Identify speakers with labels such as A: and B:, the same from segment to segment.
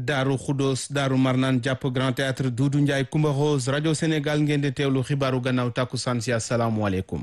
A: Daaru Xudoos Daaru Marnaan jàpp Grand Théâtre Doudou Ndiaye Coumba Rose rajo Sénégal ngeen di teewlu xibaaru gannaaw tàkkusaan si asalaamualeykum.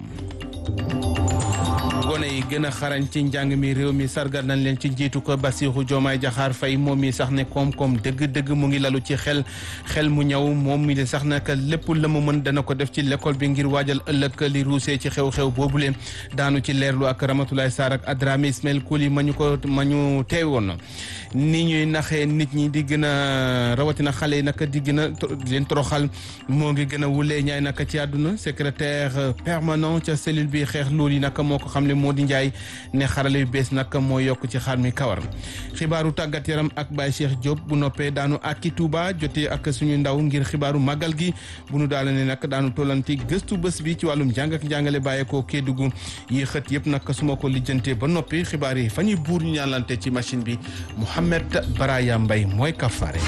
A: gone yi gën a xarañ ci njàng mi réew mi sargal nañ leen ci njiitu ko Bassirou Diomaye Diakhar Faye moom mi sax ne koom-koom dëgg-dëgg mu ngi lalu ci xel xel mu ñëw moom mi sax nag lépp la mu mën dana ko def ci l'école bi ngir waajal ëllëg li ruusee ci xew-xew boobule daanu ci leerlu ak Ramatoulaye Sarr ak Adrame Ismaël Kouli ma ñu ko ma ñu teewoon ni ñuy naxee nit ñi di gën a rawatina xale yi nag di gën a leen toroxal moo ngi gën a wulee ñaay nag ci àdduna secrétaire permanent ca cellule bi xeex loolu yi nag moo ko xam ne moo di njaay ne xarale yu bees nag moo yokk ci xar mi kawar xibaaru tàggat yaram ak Baye Cheikh Diop bu noppee daanu akki Touba jotee ak suñu ndaw ngir xibaaru màggal gi bu nu daala ne nag daanu tollanti gëstu bés bi ci wàllum jàng ak njàngale bàyyeekoo Kédougou yi xët yëpp nag su ma ko lijjantee ba noppi xibaar yi fa ñuy buur ñu ñaanlante ci machine bi Mouhamed Baraya Mbay mooy kafaare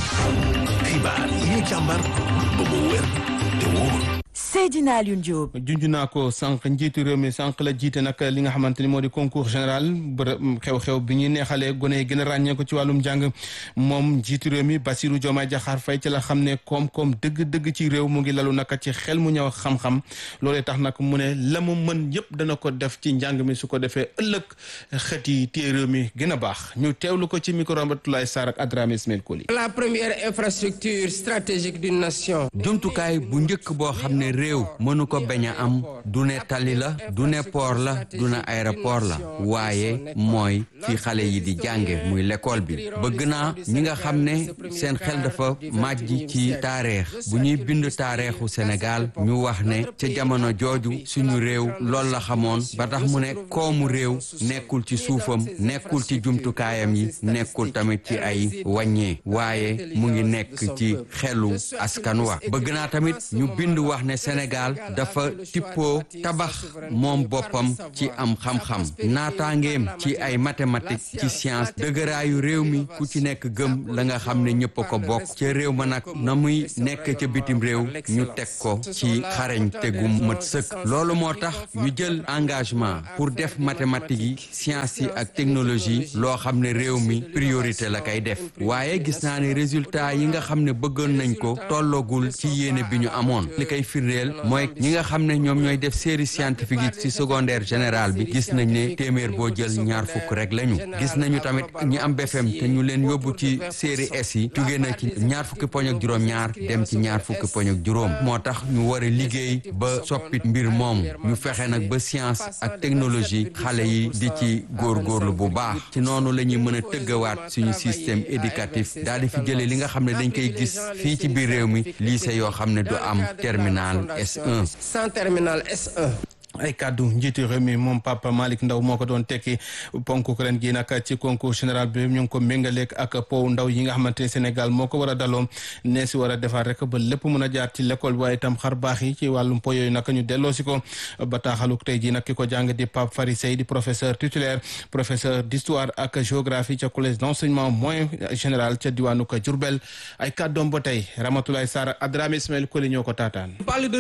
B: xibaar yi ñu càmbar ba mu wér te wóor
C: Seydina Alioune Diop.
A: junj naa ko sànq njiitu réew mi sànq la jiite nag li nga xamante ni moo di concours général bërëb xew-xew bi ñuy neexalee gone yi gën a ràññee ko ci wàllum njàng moom njiitu réew mi Bassirou Diomaye Diakhar Faye ci la xam ne koom-koom dëgg-dëgg ci réew mu ngi lalu naka ci xel mu ñëw xam-xam loolee tax nag mu ne la mu mën yëpp dana ko def ci njàng mi su ko defee ëllëg xët yi téye réew mi gën a baax ñu teewlu ko ci micro Ramatoulaye Sarr ak Adrame Ismaël Koli.
D: la première infrastructure stratégique d'une nation.
E: jumtukaay bu njëkk boo xam ne réew mënu ko bañ a am du ne tali la du ne port la du ne aéroport la waaye mooy fi xale yi di jànge muy l'école bi bëgg naa ñi nga xam ne seen xel dafa màjj ci taarix bu ñuy bind taarixu Sénégal ñu wax ne ca jamono jooju suñu réew loolu la xamoon ba tax mu ne koomu réew nekkul ci suufam nekkul ci jumtukaayam yi nekkul tamit ci ay wàññee waaye mu ngi nekk ci xelu askan wa bëgg naa tamit ñu bind wax ne Sénégal dafa tippoo tabax moom boppam ci am xam-xam naataangeem ci ay mathématiques ci science dëgëraayu réew mi ku ci nekk gëm la nga xam ne ñëpp a ko bokk ca réew ma nag na muy nekk ca bitim réew ñu teg ko ci xarañ tegu mët sëkk loolu moo tax ñu jël engagement pour def mathématiques yi science yi ak technologie loo xam ne réew mi priorité la kay def waaye gis naa ne résultat yi nga xam ne bëggoon nañ ko tolloogul ci yéene bi ñu amoon li koy firndeel mooy ñi nga xam ne ñoom ñooy def série scientifique yi ci secondaire général bi gis nañ ne téeméer boo jël ñaar fukk rek lañu gis nañu tamit ñi am BFEM te ñu leen yóbbu ci série S yi jóge na ci ñaar fukki poñ ak juróom ñaar dem ci ñaar fukki poñ ak juróom moo tax ñu war a liggéey ba soppi mbir moomu ñu fexe nag ba science ak technologie xale yi di ci góorgóorlu bu baax ci noonu la ñuy mën a tëggawaat suñu système éducatif daal di fi jëlee li nga xam ne dañ koy gis fii ci biir réew mi lycée yoo xam ne du am terminal S1
D: sans terminal S1.
A: ay kàddu njiitu réew mi moom Papa Malick Ndaw moo ko doon tekki ponk ren gi nag ci concours général bi ñu ngi ko méngaleeg ak pow ndaw yi nga xamante ne Sénégal moo ko war a daloo nee si war a defar rek ba lépp mën a jaar ci l'école waaye itam xar baax yi ci wàllum po yooyu nag ñu delloo si ko bataaxaluk tey ji nag ki ko jàng di Pape Fary Sey di professeur titulaire professeur d'histoire ak géographie ca collège d'enseignement moyen général ca diwaanu ko Diourbel ay kàddoom ba tey Ramatoulaye Sarr Adrame Ismaël Koli ñoo ko taataan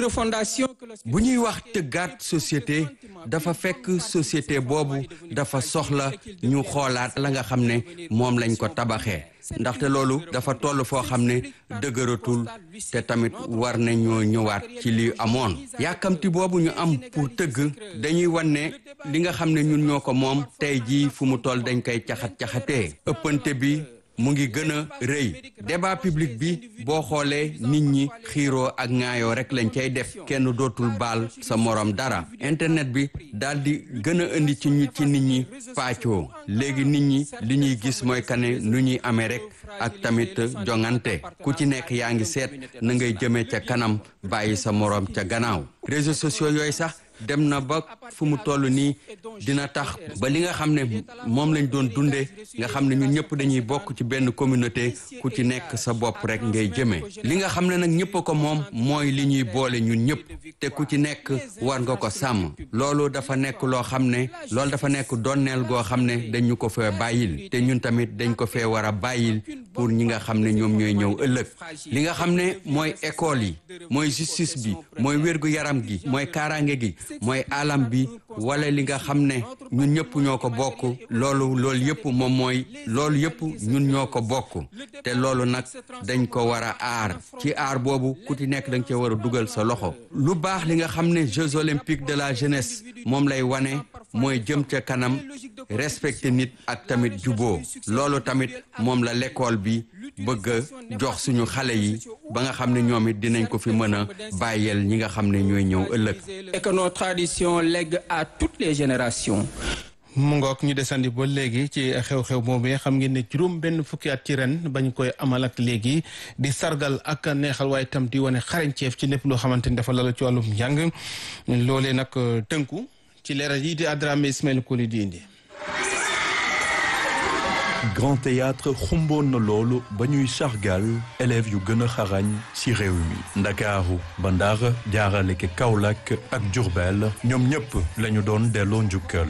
E: bu ñuy wax tëggaat société dafa fekk société boobu dafa soxla ñu xoolaat la nga xam ne moom lañ ko tabaxee ndaxte loolu dafa toll foo xam ne dëgëratul te tamit war nañoo ñëwaat ci li amoon yàkkamti boobu ñu am pour tëgg dañuy wan ne li nga xam ne ñun ñoo ko moom tey jii fu mu toll dañ koy caxat-caxatee ëppante bi mu ngi gën a rëy débat public bi boo xoolee nit ñi xiiroo ak ŋaayoo rek lañ cay def kenn dootul baal sa morom dara internet bi daal di gën a indi ci ñu ci nit ñi pàccoo léegi nit ñi li ñuy gis mooy kane nu ñuy amee rek ak tamit jongante ku ci nekk yaa ngi seet na ngay jëmee ca kanam bàyyi sa morom ca gannaaw réseaux sociaux yooyu sax dem na ba fu mu toll nii dina tax ba li nga xam ne moom lañ doon dundee nga xam ne ñun ñëpp dañuy bokk ci benn communauté ku ci nekk sa bopp rek ngay jëmee li nga xam ne nag ñëpp a ko moom mooy li ñuy boole ñun ñëpp te ku ci nekk war nga ko sàmm loolu dafa nekk loo xam ne loolu dafa nekk donneel goo xam ne dañu ko fee bàyyil te ñun tamit dañ ko fee war a bàyyil pour ñi nga xam ne ñoom ñooy ñëw ëllëg li nga xam ne mooy école yi mooy justice bi mooy wérgu yaram gi mooy kaaraange gi mooy alam bi wala li nga xam ne ñun ñëpp ñoo ko bokk loolu loolu yëpp moom mooy loolu yëpp ñun ñoo ko bokk te loolu nag dañ ko war a aar ci aar boobu ku ci nekk da nga cee war a dugal sa loxo lu baax li nga xam ne Jeux olympiques de la jeunesse moom lay wane mooy jëm ca kanam respecté nit ak tamit juboo loolu tamit moom la l'école bi bëgg a jox suñu xale yi ba nga xam ne ñoom it dinañ ko fi mën a bàyyeel ñi nga xam ne ñooy ñëw ëllëg.
D: et que nos traditions lèguent à toutes les générations.
A: mu ngoog ñu desandi ba léegi ci xew-xew boobee xam ngeen ne juróom benn fukki at ci ren bañ koy amal ak léegi di sargal ak neexal waaye tam di wane xarañceef ci lépp loo xamante ni dafa lalu ci wàllum njàng loolee nag tënku ci leeral yi di Adramé Ismaël Koli di indi.
F: Grand Théâtre xumboon na loolu ba ñuy sargal élèves yu gën a xarañ ci réew mi Ndakaaru ba Ndar jaarale ke Kaolack ak Diourbel ñoom ñëpp la ñu doon delloo njukkal.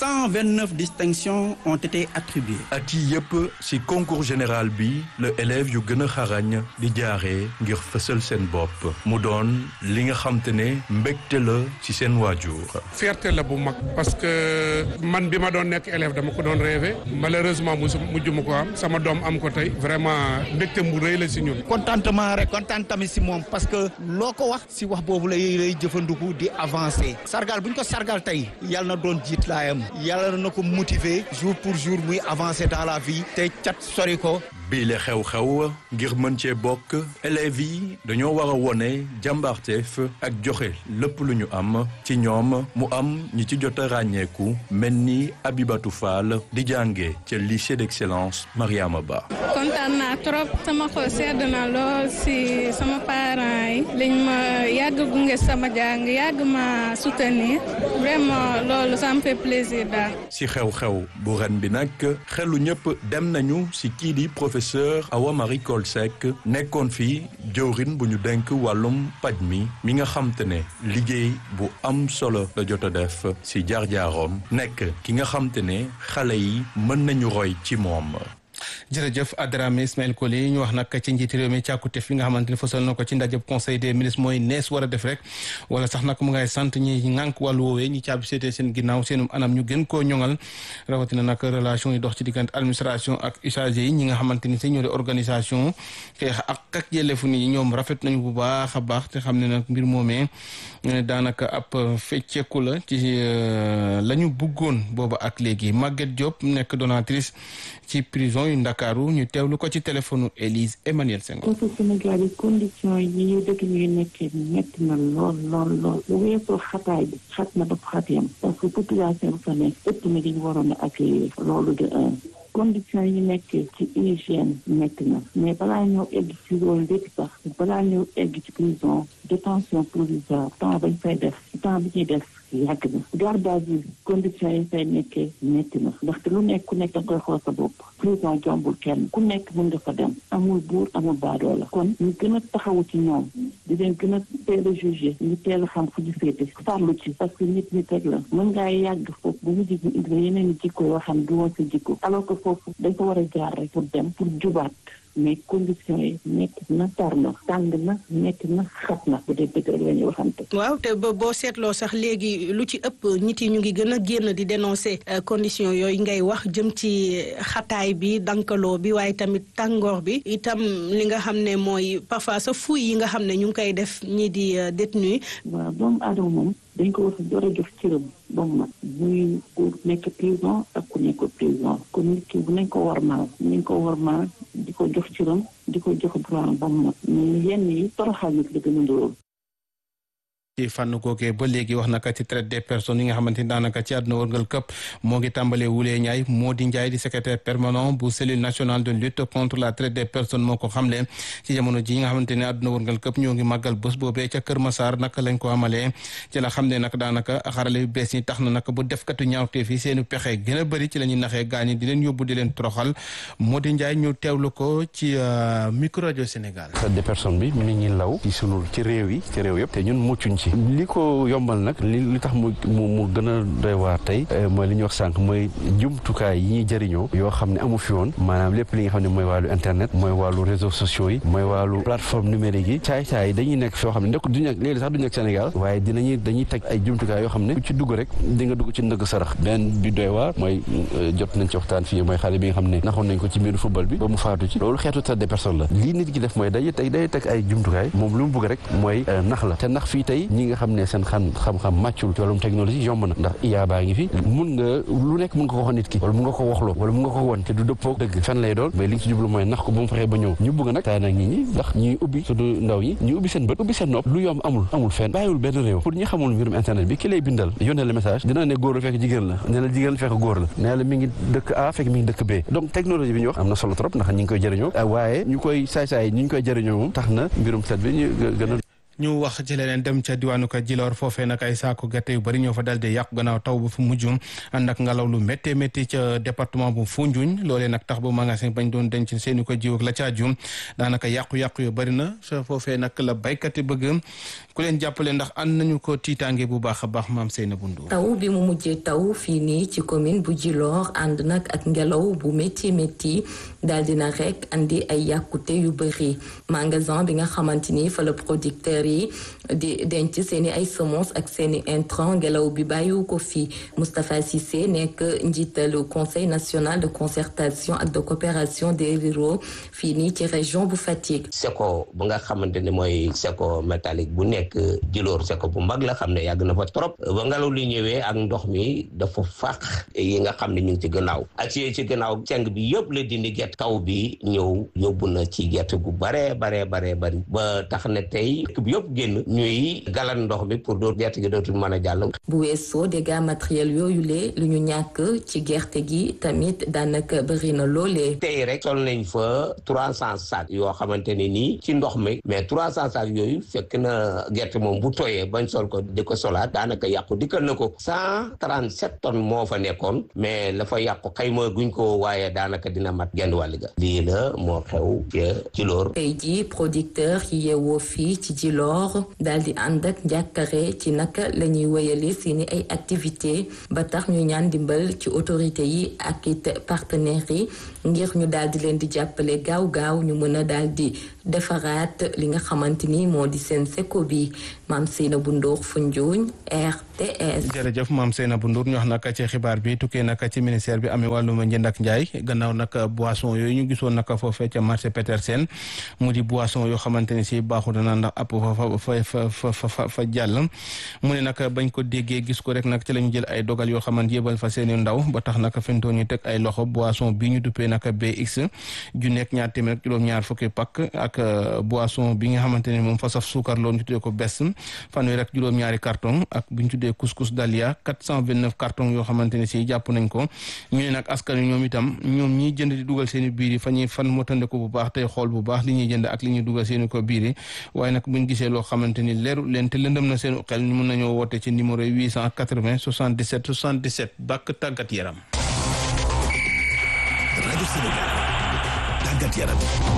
G: 129 distinctions ont été attribuées.
F: at yi yëpp ci concours général bi la élèves yu gën a xarañ di jaaree ngir fësal seen bopp mu doon li nga xam te ne mbégte la ci seen waajur.
H: fierté la bu mag parce que man bi ma doon nekk élève dama ko doon rêvé malheureusement musu mujj ma ko am sama doom am ko tey vraiment mbégte mu rëy la si ñun.
G: contentement rek kontaan tamit si moom parce que loo ko wax si wax boobu lay lay jëfandiku di avancer sargal bu ñu ko sargal tey yàlla na doon jiit laayam yàlla na ko motiver jour pour jour muy avancer dans la vie te cat sori ko.
F: bii la xew-xew ngir mën cee bokk élèves yi dañoo war a wone jàmbaarteef ak joxe lépp lu ñu am ci ñoom mu am ñi ci jot a ràññeeku mel ni Abibatou Fall di jànge ca lycée d'excellence Mariama Ba.
I: kontaan naa trop sama xol sedd na lool si sama parents yi liñ ma yàgg gunge sama jàng yàgg ma soutenir vraiment loolu ça me fait plaisir daal.
F: si xew-xew bu ren bi nag xelu ñëpp dem nañu si kii di professeur Awa Marie Coll Seck nekkoon fi jëwrin bu ñu denk wàllum paj mi mi nga xam te ne liggéey bu am solo la jot a def si jaar-jaaroom nekk ki nga xam te ne xale yi mën nañu roy ci moom.
A: jërëjëf Adramé Ismaël Koli ñu wax nag ci njiiti réew mi càkkute fi nga xamante ni fësal na ko ci ndajëb conseil des ministres mooy nees war a def rek wala sax nag mu ngay sant ñi ngànk wàllu woowee ñi caabi seetee seen ginnaaw seenum anam ñu gën koo ñoŋal rawatina nag relation yi dox ci diggante administration ak usagers yi ñi nga xamante ni si ñoo di organisation xeex ak ak yelleefu nit ñi ñoom rafet nañu bu baax a baax te xam ne nag mbir moomee daanaka ab fecceeku la ci la ñu buggoon booba ak léegi Maguette Diop nekk donatrice ci prison yu Ndakaaru ñu teewlu ko ci téléphone Élise Emmanuel Senghor.
J: foofu Sénégal yi condition yi ñu dëkk ñuy nekkee metti na lool lool lool bu weesoo xataay bi xat na daf xat yam parce que population bi fa nekk ëpp na li ñu waroon a accueillir loolu de un condition yi nekkee ci hygiène metti na mais balaa ñëw egg ci loolu lépp sax balaa ñëw egg ci prison détention provisoire temps bañ fay def temps bi ñuy def yàgg na garde à vue conditions yi fay nekkee metti na ndaxte lu nekk ku nekk da nga koy xool sa bopp prison jombul kenn ku nekk mën nga fa dem amul buur amul baadoo la kon ñu gën a taxawu ci ñoom di leen gën a teel a jugé ñu teel a xam fu ñu féete farlu ci parce que nit ñi teg la mën ngaa yàgg foofu bu mu jig ñu indi la yeneen i jikko yoo xam du woon sa jikko alors que foofu dañ ko war a jaar rek pour dem pour jubaat mais conditions yi métti na tar na tàng na métti na xat na bu dee dëgg rek la ñuy waxante.
K: waaw te ba boo seetloo sax léegi lu ci ëpp nit yi ñu ngi gën a génn di dénoncer conditions yooyu ngay wax jëm ci xataay bi dankaloo bi waaye tamit tàngoor bi itam li nga xam ne mooy parfois sa fuy yi nga xam ne ñu ngi koy def ñii di détenu
J: waaw doomu aadama moom dañ ko war a door a jox cëram ba mu mat muy ku nekk prison ak ku nekk prison kon nit ki bu nañ ko warmaal nañ ko warmaal di ko jox cëram di ko jox droit ba mu mat mais yenn yi toroxal nit la gën a ndóol
A: ci fànn googee ba léegi wax naka ci traite des personnes yi nga xamante ni daanaka ci àdduna wërngal këpp moo ngi tàmbalee wulee ñaay moo di njaay di secrétaire permanent bu cellule nationale de lutte contre la traite des personnes moo ko xamle ci jamono ji nga xamante ne àdduna wërngal këpp ñoo ngi màggal bés boobee ca Kër Massar naka lañ ko amalee ci la xam ne nag daanaka xarale yu bees yi tax na nag bu defkatu ñaawteef yi seeni pexe gën a bëri ci la ñuy naxee gaañi di leen yóbbu di leen toroxal moo di njaay ñu teewlu ko ci micro rajo Sénégal
L: traite des personnes bi mi ngi law ci sunu ci réew yi ci réew yëpp te ñun muccuñ ci li ko yombal nag li li tax mu mu mu gën a doy waar tey mooy li ñuy wax sànq mooy jumtukaay yi ñuy jëriñoo yoo xam ne amu fi woon maanaam lépp li nga xam ne mooy wàllu internet mooy wàllu réseaux sociaux yi mooy wàllu plateforme numérique yi caay-caay yi dañuy nekk foo xam ne ndek du nekk léegi sax du nekk Sénégal waaye dinañuy dañuy teg ay jumtukaay yoo xam ne ku ci dugg rek di nga dugg ci ndëgg sarax benn bi doy waar mooy jot nañ ci waxtaan fii mooy xale bi nga xam ne naxoon nañ ko ci mbiru football bi ba mu faatu ci loolu xeetu traite des personnes la lii nit ki def mooy day teg day teg ay jumtukaay moom lu mu bëgg rek mooy nax la te nax fii tey ñi nga xam ne seen xam xam-xam màccul ci wàllum technologie yomb na ndax IA baa ngi fi mun nga lu nekk mun nga ko wax nit ki wala mun nga ko waxloo wala mun nga ko won te du dëppoo dëgg fen lay doon mais li nga ci jublu mooy nax ko ba mu fexee ba ñëw ñu bëgg nag taa nag nit ñi ndax ñuy ubbi surtout ndaw yi ñu ubbi seen bët ubbi seen nopp lu yomb amul amul fenn bàyyiwul benn réew pour ñi xamul mbirum internet bi ki lay bindal yónnee la message dina ne góor la fekk jigéen la ne la jigéen la fekk góor la ne la mi ngi dëkk A fekk mi ngi dëkk B donc technologie bi ñu wax am na solo trop ndax ñi ngi koy jëriñoo waaye ñu koy saay-saay ñi ñu koy jëriñoo moom tax na mbirum set bi ñu gën a
A: ñu wax ci leneen dem ca diwaanu ko Djilor foofee nag ay saako gerte yu bëri ñoo fa dal di yàqu gannaaw taw ba fu mujj ànd ak ngelaw lu méttee métti ca département bu Foundiougne loolee nag tax ba magasin bañ doon denc seeni ko jiw ak la caa jum daanaka yàqu-yàqu yu bëri na sa foofee nag la baykat yi bëgg ku leen jàppale ndax ànd nañu ko tiitaange bu baax a baax maam Seyna Bundu
M: taw bi mu mujjee taw fii nii ci commune bu Djilor ànd nag ak ngelaw bu métti métti daal dina rek andi ay yàqute yu bëri magasin bi nga xamante ni fa la producteur yi di denc seeni ay semences ak seeni intrants ngelaw bi bàyyiwu ko fii Moustapha Cissé nekk njiitalu conseil national de concertation ak de coopération des ruraux fii nii ci région bu Fatick.
N: seko bu nga xamante ne mooy seko métallique bu nekk Djilor seko bu mag la xam ne yàgg na fa trop ba ngelaw li ñëwee ak ndox mi dafa fàq yi nga xam ne ñu ngi ci gannaaw ak ci ci gannaaw seng bi yëpp la dindi gerte taw bi ñëw yóbbu na ci gerte gu bare bare bare bari ba tax na tey dëkk bi yëpp génn ñuy galan ndox mi pour doo gerte gi dootul mën a jàll.
M: bu weesoo dégâts matériels yooyu lee lu ñu ñàkk ci gerte gi tamit daanaka bëri na loolee.
N: tey rek sol nañ fa trois cent sacs yoo xamante ne nii ci ndox mi mais trois cent sacs yooyu fekk na gerte moom bu tooyee bañ sol ko di ko solaat daanaka yàqu dikkal na ko cent trente sept tonnes moo fa nekkoon mais la fa yàqu xayma guñ ko waaye daanaka dina mat genn wàll ga lii la moo xew ca Djilor.
M: tey jii producteur yi yeewoo fii ci Djilor daal di ànd ak njàkkare ci naka la ñuy wéyale seeni ay activité ba tax ñu ñaan dimbal ci autorité yi ak it partenaires yi ngir ñu daal di leen di jàppale gaaw gaaw ñu mën a daal di defaraat li nga xamante ni moo di seen seko bi maam Seynabou Ndour Foundiougne RTS.
A: jërëjëf maam Seynabou Ndour ñu wax nag ci xibaar bi tukkee nag ci ministère bi amee wàllum njënd ak njaay gannaaw nag boisson yooyu ñu gisoon nag foofee ca marché Petersen mu di boisson yoo xamante ni si baaxu dana ndax app fa fa fa fa fa jàll mu ne nag bañ ko déggee gis ko rek nag ci la ñu jël ay dogal yoo xamante yëbal fa seeni ndaw ba tax nag fintoon ñu teg ay loxo boisson bi ñu duppee nag BX ju nekk ñaar téeméer ak juróom-ñaar fukki pakk ak boisson bi nga xamante ne moom fa saf suukar loolu ñu tuddee ko bes fanweer ak juróom-ñaari carton ak bi ñu tuddee couscous dalia 429 carton yoo xamante ne si jàpp nañ ko ñu ne nag askan wi ñoom itam ñoom ñiy jënd di dugal seeni biir yi fa ñuy fan motande ko bu baax tey xool bu baax li ñuy jënd ak li ñuy dugal seeni ko biir yi waaye nag buñ gisee loo xamante ni leeru leen te lëndëm na seen xel ñu mën nañoo woote ci numéro 880 77 77 bàkk tàggat yaram
B: rajo Sénégal tàggat yaram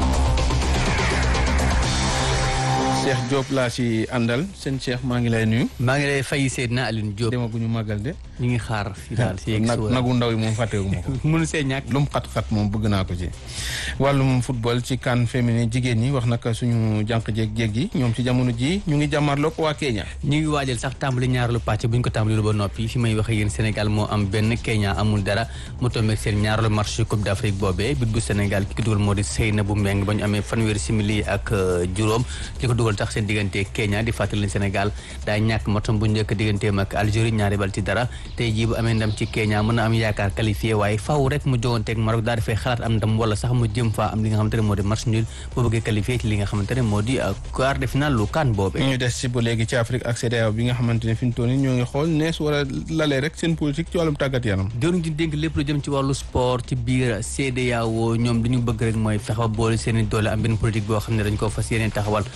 A: Cheikh Diop laa ci àndal seen Cheikh maa ngi lay nuyu.
O: maa ngi lay fay Seydina Alioune Diop.
A: demaguñu màggal de.
O: ñu ngi xaar fii daal si yegg
A: nag nagu ndaw yi moom fàttewu ma ko.
O: mënu see ñàkk
A: lu mu xat-xat moom bëgg naa ko ci. wàllum football ci CAN féminin jigéen ñi wax naka suñu jànq jéeg jéeg yi ñoom ci jamono ji ñu ngi jàmmarloog waa Kenya.
O: ñu ngi waajal sax tàmbali ñaareelu pàcc bu ñu ko tàmbali lu ba noppi fi may waxee yéen Sénégal moo am benn Kenya amul dara mu tombé seen ñaareelu match Coupe d'Afrique boobee bit bu Sénégal ki ko dugal moo di Seynabou Mbengue ba ñu amee fanweeri simili ak juróom ki ko dugal tax seen diggante Kenya di fàttali Sénégal daa ñàkk matam bu njëkk digganteem ak Algérie ñaari bal ci dara tey jii bu amee ndam ci Kenya mën na am yaakaar qualifié waaye faaw rek mu joganteeg Maroc daal dafay xalaat am ndam wala sax mu jëm faa am li nga xamante ne moo di match nul boo bëggee qualifié ci li nga xamante ne moo di quart de finale lu kan boobe
A: ñu des ci ba léegi ci Afrique ak CEDEAO bi nga xamante ne fi mu toll nii ñoo ngi xool nees wala lalee rek seen politique ci wàllum tàggat yaram
O: doon di dénk lépp lu jëm ci wàllu sport ci biir CEDEAO ñoom li ñu bëgg rek mooy fexe ba boole seen i doole am benn politique boo xam ne dañ ko fas yéene taxawal tax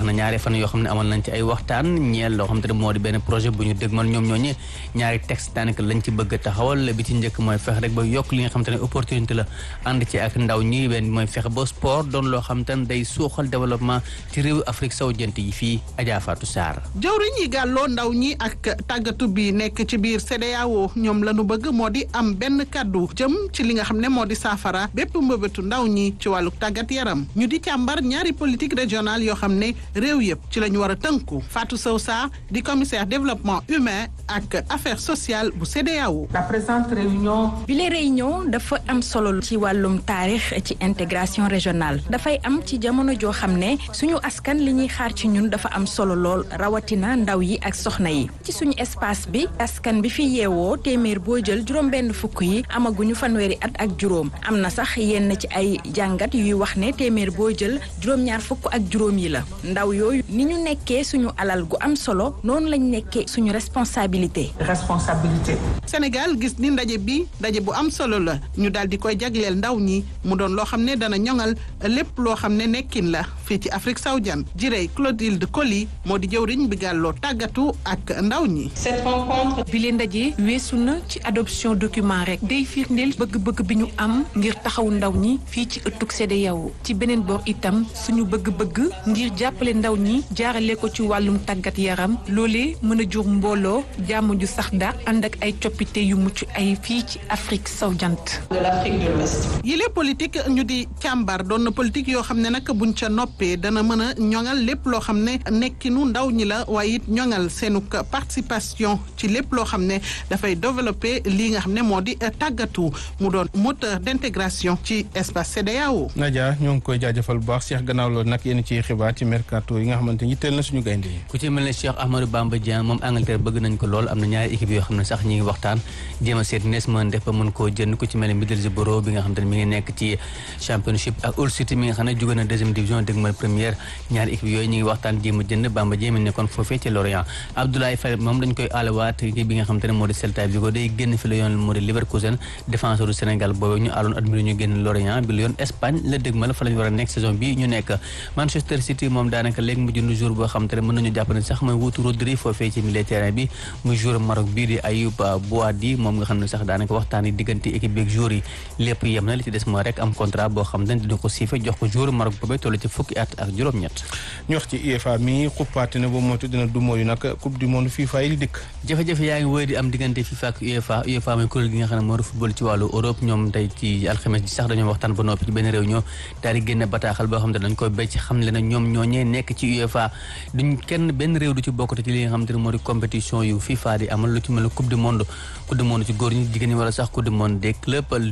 O: na ñaari fan yoo xam ne amal nañ ci ay waxtaan ñeel loo xam te ne moo di benn projet bu ñu dégmal ñoom ñooñu ñaari texte daanaka lañ ci bëgg a taxawal bi ci njëkk mooy fexe rek ba yokk li nga xam te ne opportunité la ànd ci ak ndaw ñi benn mooy fexe ba sport doon loo xam te ne day suuxal développement ci réew Afrique sowu jant yi fii Adja Fatou Sarr
P: jawriñ yi gàlloo ndaw ñi ak tàggatu bi nekk ci biir CEDEAO ñoom la ñu bëgg moo di am benn kàddu jëm ci li nga xam ne moo di saafara bépp mbëbëtu ndaw ñi ci wàllu tàggat yaram ñu di càmbar ñaari politique régionale yoo xam ne réew yëpp ci la ñu war a tënku Fatou Sow Sarr di commissaire développement humain ak affaires sociales bu CEDEAO.
Q: la présente réunion.
C: bi la réunion dafa am solo ci wàllum taarix ci intégration régionale dafay am ci jamono joo xam ne suñu askan li ñuy xaar ci ñun dafa am solo lool rawatina ndaw yi ak soxna yi ci suñu espace bi askan bi fi yeewoo téeméer boo jël juróom-benn fukk yi amaguñu fanweeri at ak juróom am na sax yenn ci ay jàngat yuy wax ne téeméer boo jël juróom-ñaar fukk ak juróom yi la ndaw yooyu ni ñu nekkee suñu alal gu am solo noonu lañ nekkee suñu responsabilité.
Q: responsabilité.
P: Sénégal gis ni ndaje bi ndaje bu am solo la ñu daal di koy jagleel ndaw ñi mu doon loo xam ne dana ñoŋal lépp loo xam ne nekkin la fii ci Afrique sawjan jirey Clotilde Coly moo di jëwriñ bi gàlloo tàggatu ak ndaw ñi.
Q: cette rencontre.
R: bi leen ndaje weesu na ci adoption document rek day firndeel bëgg-bëgg bi ñu am ngir taxawu ndaw ñi fii ci ëttug CEDEAO ci beneen boor itam suñu bëgg-bëgg ngir jàppale ndaw ñi jaarale ko ci wàllum tàggat yaram loolee mën a jur mbooloo jàmm ju sax da ànd ak ay coppite yu mucc ay fii ci Afrique sowu-jant.
Q: de l'Afrique de l'Ouest.
P: yile politique ñu di càmbar doon na politique yoo xam ne nag buñ ca noppee dana mën a ñoŋal lépp loo xam ne nekkinu ndaw ñi la waaye it ñoŋal seenu participation ci lépp loo xam ne dafay développer lii nga xam ne moo di tàggatu mu doon moteur d'intégration ci espace CEDEAO.
A: Nadia ñoo ngi koy jaajëfal bu baax Cheikh gannaaw loolu nag yéen ci xibaar ci mercato yi nga xamante ni teel na suñu gaynde yi.
O: ku ci mel ne Cheikh Ahmadou Bamba Dieng moom Angleterre bëgg nañ ko lool am na ñaari équipe yoo xam ne sax ñi ngi waxtaan jéem a seet nees mën def ba mën koo jënd ku ci mel ne Middlesbrough bi nga xam te ne mi ngi nekk ci championship ak Hull City mi nga xam ne jóge na deuxième division dégg ma première ñaari équipe yooyu ñi ngi waxtaan jéem a jënd Bamba Dieng mi nekkoon foofee ci Lorient Abdoulaye Faye moom dañ koy aalawaat équipe bi nga xam te ne moo di Celta Vigo day génn fi la yoon moo di Leverkusen défenseur du Sénégal boobu ñu aaloon admiro ñu génn Lorient bi la yoon Espagne la dégg ma la fa lañu war a nekk saison bi ñu nekk Manchester City moom daanaka léegi mu jënd jour boo xam te ne mën nañu jàpp ne sax mooy wuutu Rodri foofee ci milieu terrain bi muy joueur Maroc bii di Ayoub Boadi moom nga xam ne sax daanaka waxtaan yi diggante équipe bi ak joueur yi lépp yem na li ci des mooy rek am contrat boo xam ne dina ko siife jox ko joueur Maroc boobee toll ci fukki at ak juróom-ñett
A: ñu wax ci UEFA mi xuppaate na ba moytu dina du mooyu nag coupe du monde FIFA yi dikk
O: jafe-jafe yaa ngi wéy di am diggante FIFA ak UEFA UEFA mooy kuréel gi nga xam ne moo di football ci wàllu Europe ñoom tey ci alxames ji sax dañoo waxtaan ba noppi ci benn réunion daal di génne bataaxal boo xam ne dañ koy béy ci xam le na ñoom ñooñee nekk ci UEFA duñ kenn benn réew du ci bokkate ci li nga xam te ne moo di compétition yu FIFA di amal lu ci mel ne coupe du monde coupe du monde ci góor ñi jigéen ñi wala sax coupe du monde des clubs